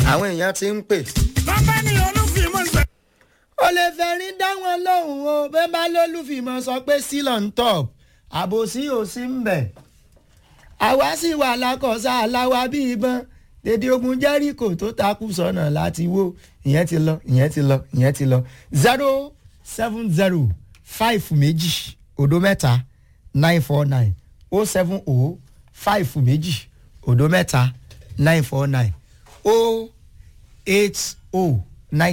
àwọn èèyàn ti ń pè. bàbá ni olúfìmọ̀ gbẹ. ó lè fẹ́rin dá wọn lóhùn o bẹ́ẹ̀ bá lólùfìmọ̀ sọ pé still on top àbòsí ò sí ń bẹ̀. àwa sì wà lákọ̀ọ́sá aláwa bí ìbọn dédé ogun jẹ́ríkò tó takú sọ́nà láti wó ìyẹn ti lọ ìyẹn ti lọ ìyẹn ti lọ zero seven zero five méjì òdo mẹ́ta nine four nine o seven o five méjì òdo mẹ́ta nine four nine o eight o